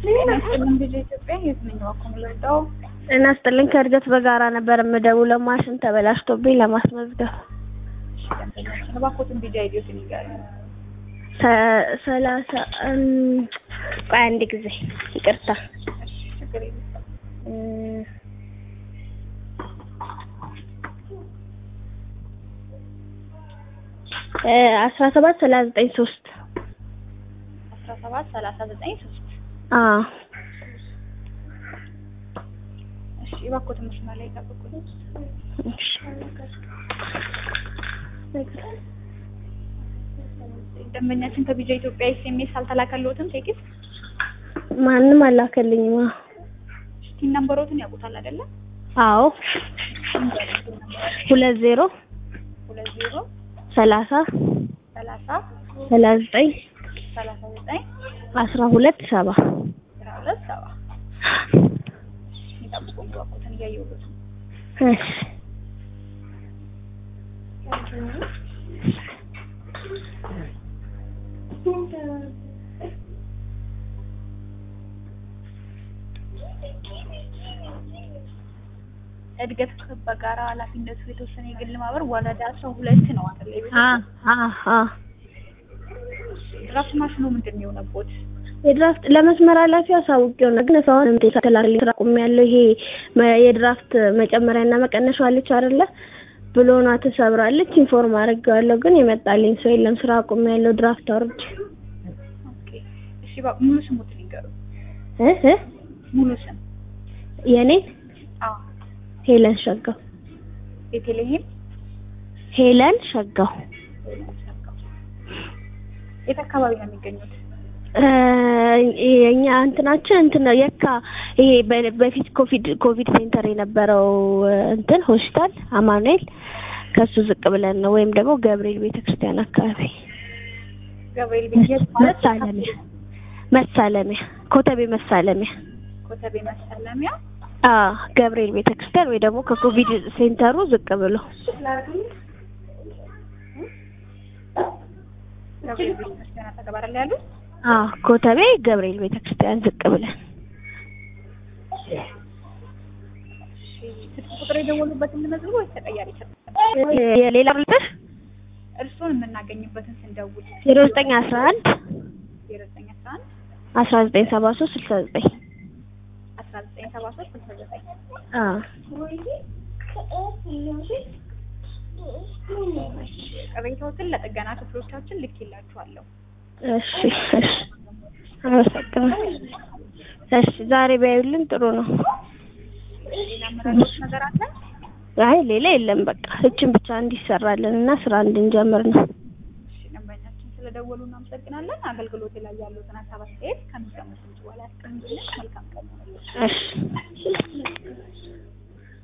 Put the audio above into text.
ጤና ይስጥልን ቪዲዮ ኢትዮጵያ የት ነኝ እባክዎ የምልወጣው ጤና ይስጥልኝ ከእድገት በጋራ ነበር የምደውለው ማሽን ተበላሽቶብኝ ለማስመዝገብ እሺ ደንበኛችን እባክዎትን ቪዲዮ አይዲዎትን ይንገሩኝ ሰ- ሰላሳ እም፣ ቆይ አንድ ጊዜ ይቅርታ እሺ ችግር የለም እም፣ እ አስራ ሰባት ሰላሳ ዘጠኝ ሶስት አስራ ሰባት ሰላሳ ዘጠኝ ሶስት አዎ እሺ እባክዎትን መስመር ላይ ይጠብቁኝ እሺ ደንበኛችን ከቪዲዮ ኢትዮጵያ ኤስኤምኤስ አልተላከልዎትም ቴክስት ማንም አላከልኝም አዎ እስቲ ነምበሮትን ያውቁታል አይደለ አዎ ሁለት ዜሮ ሁለት ዜሮ ሰላሳ ሰላሳ ሰላሳ ዘጠኝ ሰላሳ ዘጠኝ አስራ ሁለት ሰባ አስራ ሁለት ሰባ ይጠብቁኝ እባክዎትን እያየሁት ነው እሺ እድገት በጋራ ኃላፊነቱ የተወሰነ የግል ማህበር ወረዳ አስራ ሁለት ነው አይደል? የቤት አ አ አ ድራፍት ማሽኑ ምንድን ነው የሆነቦት? የድራፍት ለመስመር ኃላፊ አሳውቄው ነው ግን እስካሁን እንዴ ሳተላልኝ ስራ ቆሜያለሁ። ይሄ መ- የድራፍት መጨመሪያና መቀነሻው አለች አይደለ ብሎኗ ተሰብራለች። ኢንፎርም አድርጌዋለሁ ግን የመጣልኝ ሰው የለም። ስራ ቆሜያለሁ። ድራፍት አውርጄ ኦኬ እሺ፣ ባ- ሙሉ ስሙትን ይንገሩ። እ እ ሙሉ ስም? የኔ አዎ ሄለን ሸጋው ቤተልሔም ሄለን ሸጋው የት አካባቢ ነው የሚገኙት? እ የኛ እንትናችን እንትን ነው የካ ይሄ በ- በፊት ኮቪድ ኮቪድ ሴንተር የነበረው እ እንትን ሆስፒታል አማኑኤል ከሱ ዝቅ ብለን ነው ወይም ደግሞ ገብርኤል ቤተክርስቲያን አካባቢ ገብርኤል ቤት የት ማለት መሳለሚያ መሳለሚያ ኮተቤ መሳለሚያ ኮተቤ መሰለሚያ አ ገብርኤል ቤተክርስቲያን ወይ ደግሞ ከኮቪድ ሴንተሩ ዝቅ ብሎ ገብርኤል ቤተ ክርስቲያን አጠገብ አይደል ያሉት? አ ኮተቤ ገብርኤል ቤተክርስቲያን ዝቅ ብለን እሺ ስልክ ቁጥር የደወሉበትን ልመዝግብ ወይስ ተቀያሪ ይሰጣል? የሌላ ብልጥሽ እርስዎን የምናገኝበትን ስንደውል ዜሮ ዘጠኝ አስራ አንድ ዜሮ ዘጠኝ አስራ አንድ አስራ ዘጠኝ ሰባ ሶስት ስልሳ ዘጠኝ አስራ ዘጠኝ ሰባ ሶስት ስልሳ ዘጠኝ አ ቅሬታዎትን ለጥገና ክፍሎቻችን ልኬላችኋለሁ። እሺ እሺ አመሰግናለሁ። እሺ ዛሬ ቢያዩልን ጥሩ ነው። ሌላ የምረዳዎት ነገር አለ? አይ ሌላ የለም። በቃ እችን ብቻ እንዲሰራልን እና ስራ እንድንጀምር ነው። እሺ ደንበኛችን ስለደወሉ እናመሰግናለን። አገልግሎት ላይ ያሉትን ሀሳብ አስተያየት ከሚሰሙት በኋላ ያስቀምጡልን። መልካም ቀን ይሁንልዎት። እሺ